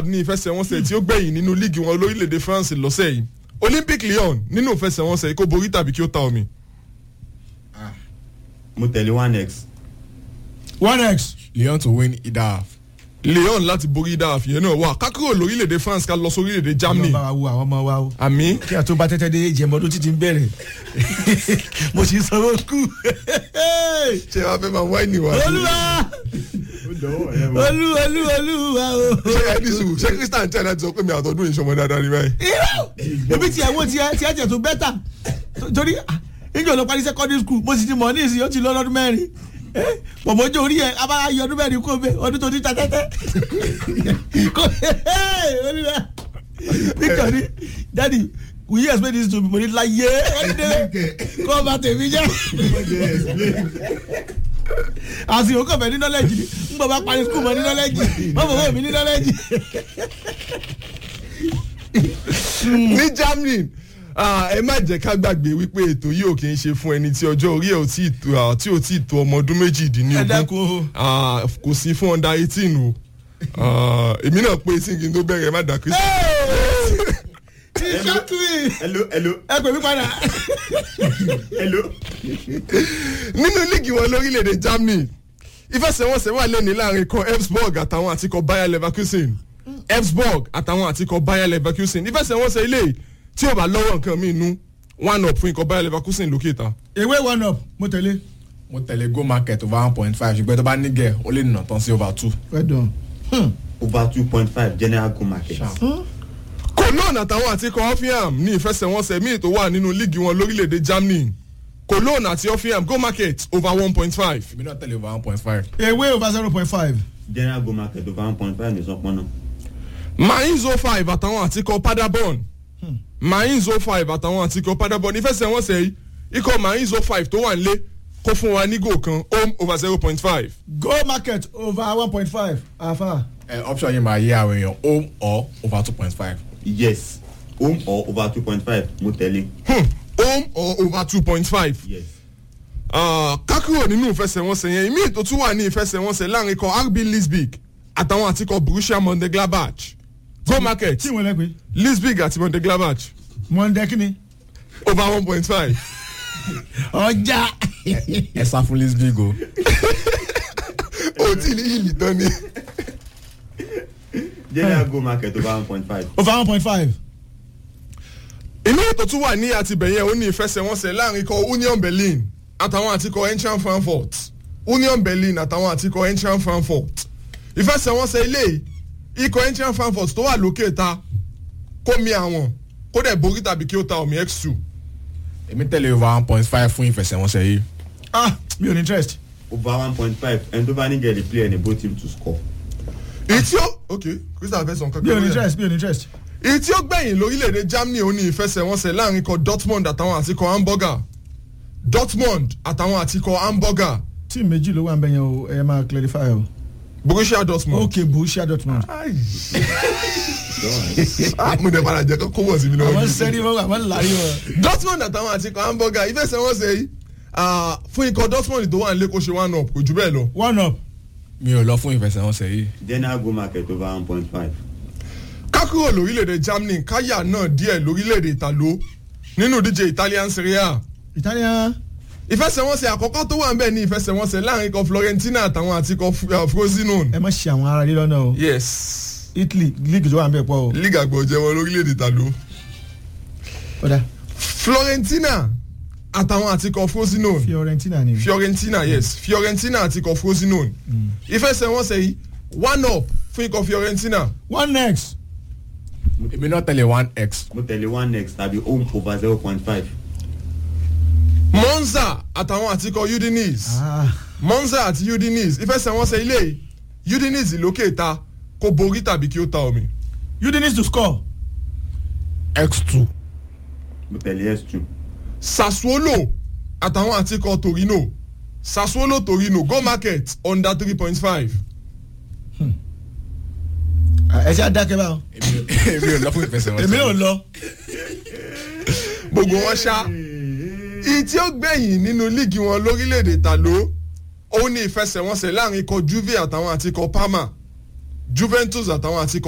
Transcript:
ní ìfẹsẹ̀wọnsẹ̀ tí ó gbẹ̀yìn nínú líìgì wọn lórílẹ̀‐èdè France lọ́sẹ̀ yìí Olympic Lyon nínú ìfẹsẹ̀wọnsẹ̀ kó borí tàbí kí ó ta omi. mo tẹ̀lé one x one x Lyon to win either half. Lyon láti borí dáa fìyẹn náà wà kákúrò lórílẹ̀‐èdè France ká lọ sórílẹ̀‐èdè Germany ọlọ́ba wa wo àwọn ọmọ wa o àmì kí a tó bá tẹ́tẹ́ dé jẹ́mọ́ ọdún títí ń bẹ̀rẹ̀ mo sì sanwó kú ṣé wàá fẹ́ máa wáìnì wá. olúwa olú olú olúwa o. ṣé ẹni sùn ṣé Christian tẹ̀ láti sọ pé mi àtọ́dún ìṣọmọ dáadáa ni báyìí. irọ́ ebi tiẹ̀ wo tiẹ̀ tiẹ̀ tiẹ̀ tó bẹ́tà torí níjọ́ ló parí secondary school mo sì ti mọ̀ ní ìsìn ó ti lọ lọ́dún mẹ́rin pọ̀mọ́jọ́ orí ẹ̀ abáyá yọ ọdún mẹ́rin kó bẹ́ ọdún tó ti ta tẹ́tẹ́ kó olúwa nítorí dadi will you explain this to me mo ní láyé ọdún kó bá tèmi jẹ́ àsìkò kọ̀ọ̀fẹ́ ní nọ́lẹ́jì ni ń bọ̀ bá parí school mọ́ ní nọ́lẹ́jì mọ́ bọ̀ bọ̀ mi ní nọ́lẹ́jì. ní Germany ah, ẹ má jẹ́ ká gbàgbé wípé ètò yìí ò kì í ṣe fún ẹni tí ọjọ́ orí ẹ̀ ò tí ì tó ah, tí ò tí ì tó ọmọ ọdún ẹ méjìdínlógún dákun o. Ah, kò sí fún under eighteen o Ah, èmi náà pé eighteen kí n tó bẹ̀rẹ̀ ẹ má dà Christian. tíṣà twin hello hello ẹ pè mí padà. hello nínú líìgì wọn lórílẹ̀‐èdè Germany ìfẹsẹ̀wọnsẹ̀ wà lẹ́ni láàrin kan Elfsborg àtàwọn àtikọ̀ Bayer Leverkusen Elfsborg àtàwọn àtikọ̀ Bayer Leverkusen ìfẹsẹ̀wọnsẹ̀ ilé tí ò bá lọ́wọ́ nǹkan mi nú one up fún ikọ̀ Bayer Leverkusen lókè ta. ewé one up mo tẹ̀lé. mo tẹ̀lé go market over one point five ṣùgbọ́n tó bá nígẹ̀ ó lè nà tán sí over two. well done. Hmm. over two point five general go market Cologne àtàwọn àtikọ̀ Hoffenheim ní ìfẹsẹ̀wọnsẹ̀ míì tó wà nínú líìgì wọn lórílẹ̀‐èdè Germany Cologne àti Hoffenheim go market over one point five. èmi náà tẹ̀lé over one point five. ewé over zero point five. general go market over one point five ní sọpọ́nà Mainz 05 àtàwọn àtikọ̀ Paderborn Mainz 05 àtàwọn àtikọ̀ Paderborn ìfẹsẹ̀wọnsẹ̀ yìí ikọ̀ Mainz 05 tó wà nílé kó fún wa ní gò kan home over zero point five. go market over one point five afa. ẹ option yìí máa yé àwọn èèyàn home or over two point five. yes home or over two point five mo tẹ̀lé home or over two point five. yes kákúrò nínú ìfẹsẹ̀wọnsẹ̀ yẹn ìmí ètò tún wà ní ìfẹsẹ̀wọnsẹ̀ láàrin ikọ̀ RB Leipzig àtàwọn àtikọ̀ Borussia Mönchengladbach go market tí wọ́n lẹ́ pé Leipzig àti Mönchengladbach mọ̀ndẹ́ kínni. over one point five. ọjà. ẹ sá fún lisbig o. o tí ní ìlì tán ni. general go market over one point five over one point five. inú ètò tún wà ní àtibẹ̀yẹn ó ní ìfẹsẹ̀wọnsẹ̀ láàrin ikọ̀ Union Berlin àtàwọn àtikọ̀ Eintracht Frankfurt Union Berlin àtàwọn àtikọ̀ Eintracht Frankfurt ìfẹsẹ̀wọnsẹ̀ ilé ikọ̀ Eintracht Frankfurt tó wà lókè ta kó mi àwọn kó dẹ̀ borí tàbí kí ó ta omi x two èmi tẹ̀lé over one point five fún ìfẹsẹ̀wọnsẹ̀ yìí. ah mi ò ní interest. over one point five ẹni tó bá ní gẹ̀ẹ́lì play ẹni both team to score èyí tí ó ok Crystal fẹ́ sọ nǹkan mi ò ní kan lórí ẹ̀. interest mi ò ní interest. èyí tí ó gbẹ̀yìn lórílẹ̀‐èdè Germany ó ní ìfẹsẹ̀wọnsẹ̀ láàrin ikọ̀ Dortmund àtàwọn àtikọ̀ Hamburger Dortmund àtàwọn àtikọ̀ Hamburger tíì méjì ló wà ń bẹ yẹn o ẹ máa clarify o. Borussia Dortmund. ok Borussia Dortmund. Ai. Ah, mo dẹ̀ padà jẹ́ kó kó wọ̀ sí mi náà. àwọn sẹ́rí wọn àwọn lárí wọn. Dortmund àtàwọn àtikọ̀ Hamburger ìfẹsẹ̀wọnsẹ̀ yìí ah, fún ikọ̀ Dortmund tó wà nílé kó ṣe one up kò jù bẹ́ẹ̀ lọ. one up. mi ò lọ fún ìfẹsẹ̀wọnsẹ̀ yìí. general go market over one point five kákúrò lórílẹ̀‐èdè Germany káyà náà díẹ̀ lórílẹ̀‐èdè Italo nínú ìdíje Italian Serie A Italian. ìfẹsẹ̀wọnsẹ̀ àkọ́kọ́ tó wà ń bẹ̀ ní ìfẹsẹ̀wọnsẹ̀ láàrin ikọ̀ Florentina àtàwọn àtikọ̀ uh, Frosinone. ẹ má ṣe àwọn ará rí lọ́nà o. yes Italy league tó wà ń bẹ̀ pọ̀ o. league àgbọ̀ jẹ́wọ́ lórílẹ̀‐èdè Italo. ọ̀dà Florentina àtàwọn àtikọ̀ Frosinone Fiorentina ni. Fiorentina yes Fiorentina àtikọ̀ Frosinone ìfẹsẹ̀wọnsẹ̀ yìí one up fún ikọ̀ Fiorentina one next. èmi náà tẹ̀lé one x. mo tẹ̀lé one x tàbí home over zero point five Monza àtàwọn àtikọ̀ Udinese ah Monza àti Udinese ìfẹsẹ̀wọnsẹ̀ ilé yìí Udinese lókè ta kó borí tàbí kí ó ta omi. you need to score. x two. mo tẹ̀lé s two Sassuolo àtàwọn àtikọ̀ Torino Sassuolo Torino go market under three point five. ẹ ṣe àdákẹ́ báwọn. èmi ò lọ fún ìfẹsẹ̀wọnsẹ̀ èmi ò yìí. lọ. gbogbo wọn ṣá ìyí tí ó gbẹ̀yìn nínú líìgì wọn lórílẹ̀‐èdè Italo òun ni ìfẹsẹ̀wọnsẹ̀ láàrin ikọ̀ Juve àtàwọn àtikọ̀ Parma Juventus àtàwọn àtikọ̀